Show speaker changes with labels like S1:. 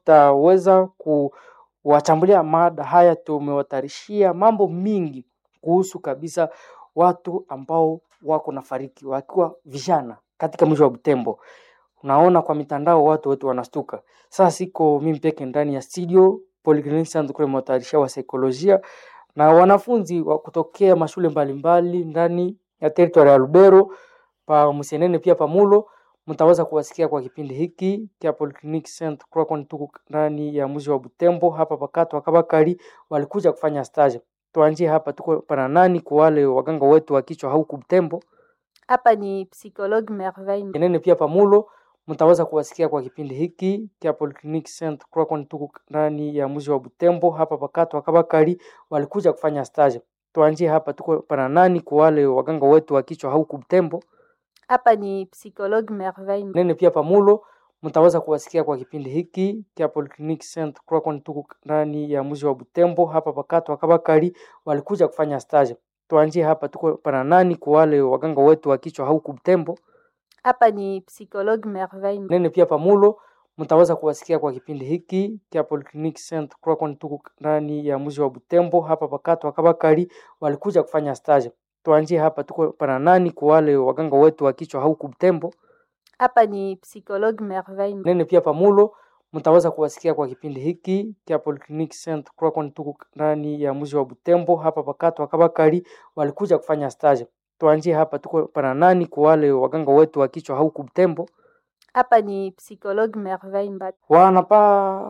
S1: tutaweza kuwachambulia mada haya. Tumewatayarishia mambo mingi kuhusu kabisa watu ambao wako na fariki wakiwa vijana katika mji wa Butembo. Unaona kwa mitandao watu wote wanastuka. Sasa siko mimi peke ndani ya studio Polyclinic Centre kule mwatayarishia wa saikolojia na wanafunzi wa kutokea mashule mbalimbali ndani ya territory ya Lubero pa Musenene pia pamulo mtaweza kuwasikia kwa kipindi hiki cha Polyclinic Centre kwa kwani tuko ndani ya mji wa Butembo hapa pakato wakabakari walikuja kufanya stage. Tuanzie hapa, tuko pana nani kwa wale waganga wetu wa kichwa huku Butembo
S2: Hapa ni psychologue Merveille.
S1: Kenene pia pamulo mtaweza kuwasikia kwa kipindi hiki cha Polyclinic Centre kwa kwani tuko ndani ya mji wa Butembo hapa pakato wakabakari walikuja kufanya stage. Tuanzie hapa, tuko pana nani kwa wale waganga wetu wa kichwa huku Butembo
S2: Hapa ni psychologue Merveille.
S1: nene pia pamulo mtaweza kuwasikia kwa kipindi hiki cha Polyclinic Centre kwa kwani tuko ndani ya mji wa Butembo hapa pakato wakabakari walikuja kufanya stage. Tuanzie hapa, tuko pana nani kwa wale waganga wetu wa kichwa huku Butembo
S2: Hapa ni psychologue Merveille.
S1: nene pia pamulo mtaweza kuwasikia kwa kipindi hiki cha Polyclinic Centre kwa kwani tuko ndani ya mji wa Butembo hapa pakato wakabakari walikuja kufanya stage. Tuanzie hapa, tuko pana nani kwa wale waganga wetu wa kichwa huku Butembo
S2: Hapa ni psychologue Merveille.
S1: nene pia pamulo mtaweza kuwasikia kwa kipindi hiki cha Polyclinic Centre kwa kwani tuko ndani ya mji wa Butembo hapa pakato wakabakari walikuja kufanya stage. Tuanzie hapa, tuko pana nani kwa wale waganga wetu wa kichwa huku Butembo
S2: Hapa ni psychologue Merveille.
S1: wanapa